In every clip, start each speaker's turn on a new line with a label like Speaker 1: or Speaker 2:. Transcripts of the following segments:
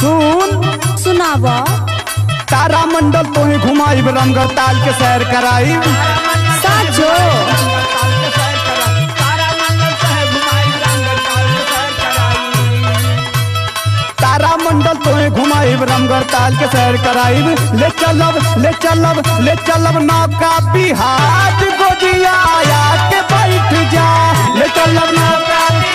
Speaker 1: सुन
Speaker 2: सुनाव
Speaker 1: तारा मंडल तोहे घुमाई रामगढ़ ताल के सैर कराई
Speaker 2: साचो
Speaker 1: तारा मंडल तोहे घुमाई रामगढ़ ताल के सैर कराई ले चलब ले चलब ले चलब नौका बिहार गोजिया आया के बैठ जा ले चलब नौका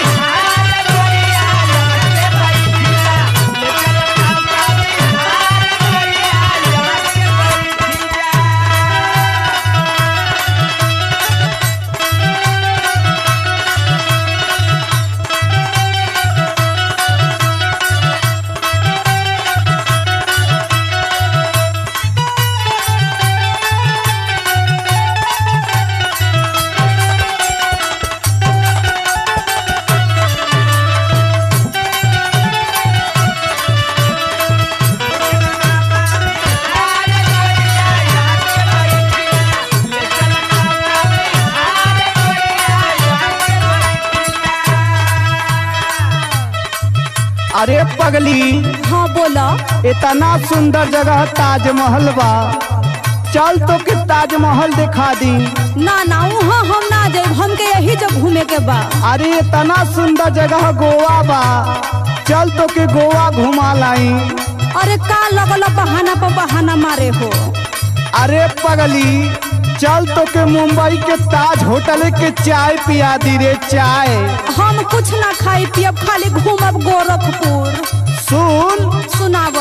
Speaker 1: अरे पगली
Speaker 2: हाँ बोला
Speaker 1: इतना सुंदर जगह ताजमहल बा चल तो के ताजमहल दिखा दी
Speaker 2: ना ना वहाँ हम ना जाए हमके यही जब घूमे के बा
Speaker 1: अरे इतना सुंदर जगह गोवा बा चल तो के गोवा घुमा लाई
Speaker 2: अरे का लगल बहाना पर बहाना मारे हो
Speaker 1: अरे पगली चल तो के मुंबई के ताज होटल के चाय पिया दी रे चाय
Speaker 2: हम कुछ ना खाई पियब खाली घूमब गोरखपुर
Speaker 1: सुन
Speaker 2: सुनाव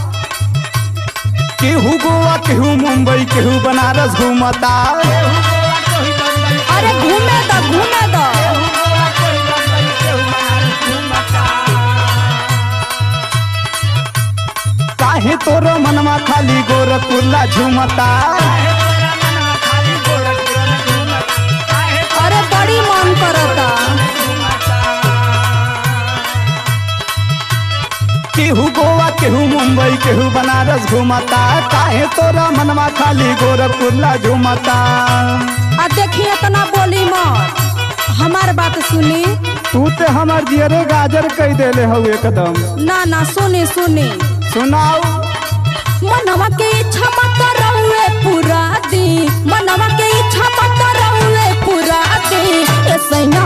Speaker 1: केहू गोवा केहू मुंबई केहू बनारस घूमता
Speaker 2: अरे घूमे द घूमे द
Speaker 1: काहे तोरो मनवा खाली गोरखपुरला झूमता
Speaker 2: अरे बड़ी मन करता
Speaker 1: केहू गोवा केहू मुंबई केहू बनारस घूमता काहे तोरा मनवा खाली गोरखपुरला झूमता
Speaker 2: आ देखिए तना बोली मत हमार बात सुनी
Speaker 1: तू ते हमर जियरे गाजर कह देले हऊ एकदम
Speaker 2: ना ना सुनी सुनी
Speaker 1: सुनाओ
Speaker 2: मनवा के इच्छा मत रहुए पूरा दी मनवा के इच्छा मत रहुए पूरा दी ए सैया